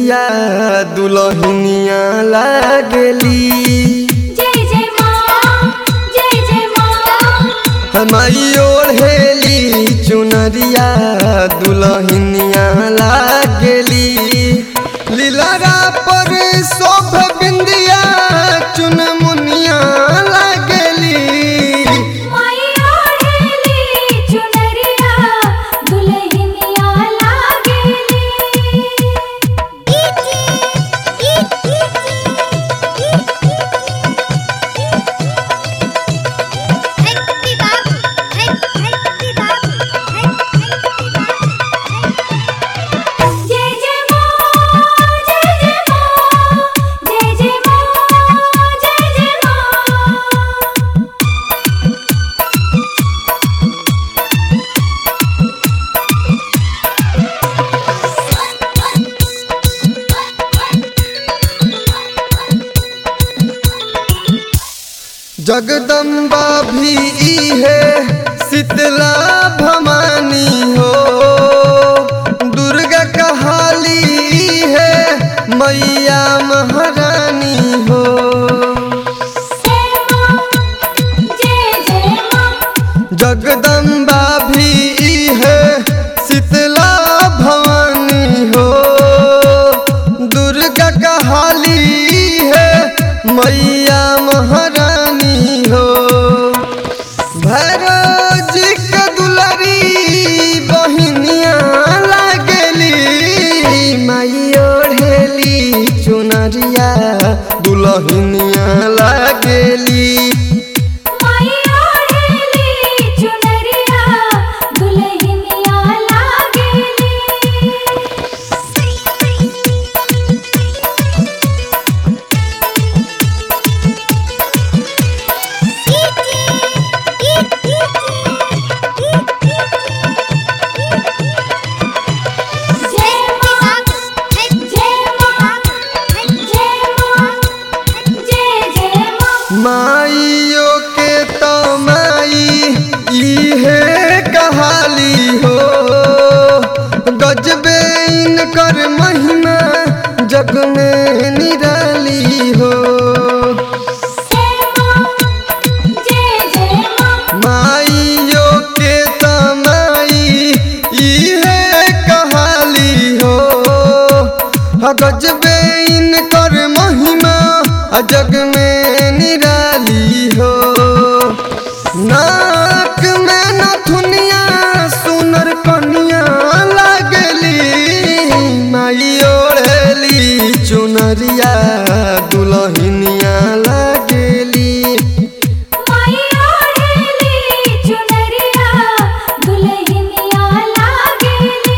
चुनरिया दुलहिनिया लागली जय जय माँ जय जय माँ हमारी ओढ़ेली चुनरिया दुलहिनिया लागली लीलरा पर शोभ बिंदिया चुनमुनिया लागली माई ओढ़ेली चुनरिया दुल्हनिया लागेली जय जय माँ जय जय माँ जय जय माँ जय जय माँ जगदम्बा भी है शीतला भवानी हो दुर्गा कहाली है मैया महारानी हो जय माँ जय जय माँ जगदम्बा भी है शीतला भवानी हो दुर्गा कहाली है मैया महारानी हो भैरव जी के दुलारी बहिनिया लागली माई ओढ़ेली चुनरिया दुलहिनिया लागली माई ओढ़ेली चुनरिया दुल्हनिया लागेली जय माँ जय माँ जय माँ जय जय माँ माइयो के तो माई इहे कहाली हो गजबे इनकर महिमा जग में निराली हो जय माँ जय जय माँ माइयो के तो माई इहे कहाली हो गजबे इनकर महिमा जग में निराली हो नाक में नथुनिया सुनर कनिया लागली माई ओढ़ली चुनरिया दुलहिनिया लागली माई ओढ़ेली चुनरिया दुल्हनिया लागेली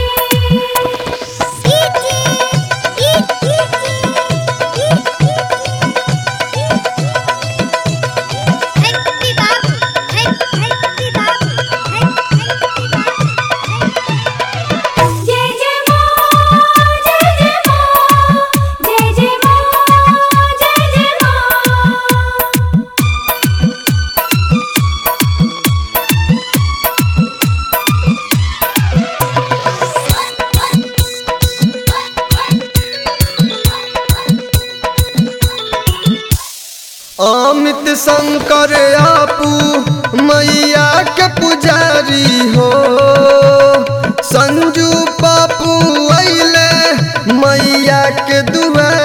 जय जय माँ जय जय माँ जय जय माँ जय जय माँ अमित शंकर आपू मैया के पुजारी हो संजू पापू अइले मैया के दुआरी